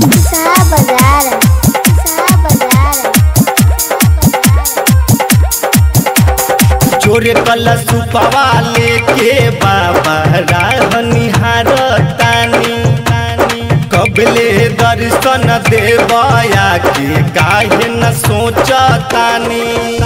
Sa Bazar. Sa Bazar. चोरे कलश सुपवा लेके बाबा राहनिहार तानी कबले दर्शन देवया के काहे न सोचतानी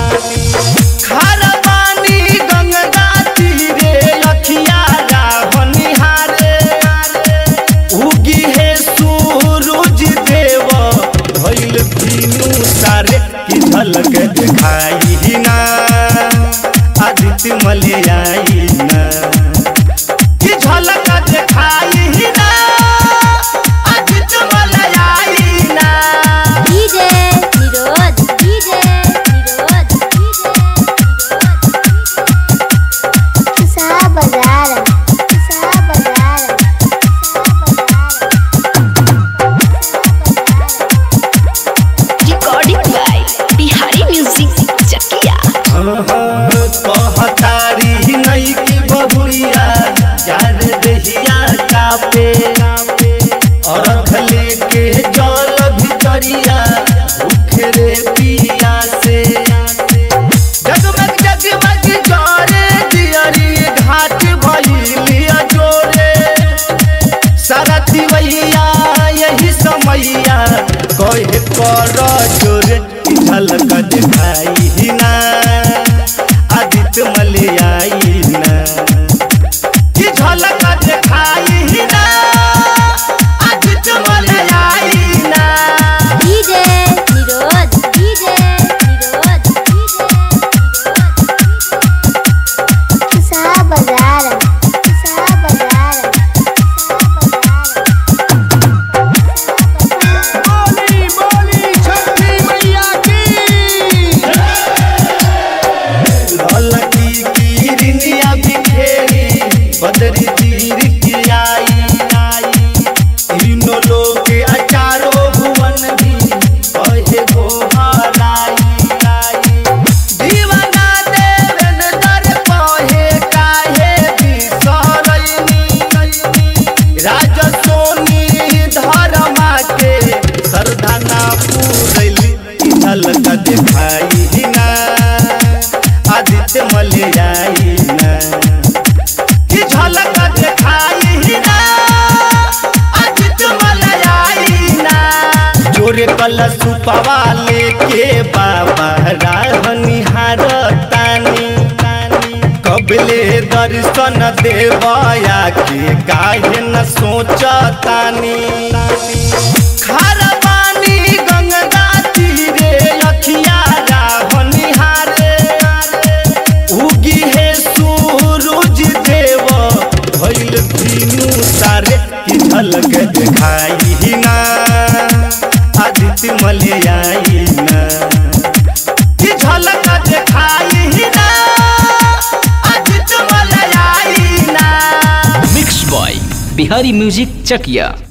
खारबानी गंगा तीरे अखिया राहनिहारे उगी है सूरज देव भइल तीनू सारे की झलक दिखाई ना आदित्य मलयाई ना की झलक दिखाई ना आदित्य मलयाई ना DJ Nirod. DJ Nirod. DJ Sa Bazar. Sa Bazar. recording by Bihari Music Chakia. कहतारी नहीं की बबुरिया यार दहिया कापे अरख लेके जल भितरिया भूख रे पिया से जगमग जगमग जोरे दियरी घाट भइलिया जोरे सरती मैया यही समैया कहे कर जोरे झलक दिखाई ना आदित्य मलयाई ना की झलक दिखाई ना आदित्य मलयाई ना DJ Nirod. DJ Nirod. DJ Sa Bazar. Sa Bazar. बोली बोली छठी मैया की ललकी किरनिया बिखेरी बदरी तीर की आई आई तीनों लोग अचारो भुवन भी कहे गो हराई आई दीवाना देवन दर कहे काहे बिसरैनी राज सोनी धर्मा के श्रद्धा ना पूरैली झलक दिखाई ना आदित्य मलयाई ना की झलक दिखाई ना आदित्य मलयाई ना जोरे कलश सुपवा लेके बाबा राहनिहार तानी कबले दर्शन देवया के काहे न सोचतानी खारबानी गंगा तीरे अखिया राहनिहारे उगी है सूरज देव भइल तीनू सारे की झलक दिखाई ना आदित्य मलयाई ना की झलक दिखाई ना आदित्य मलयाई ना मिक्स बॉय बिहारी म्यूजिक चकिया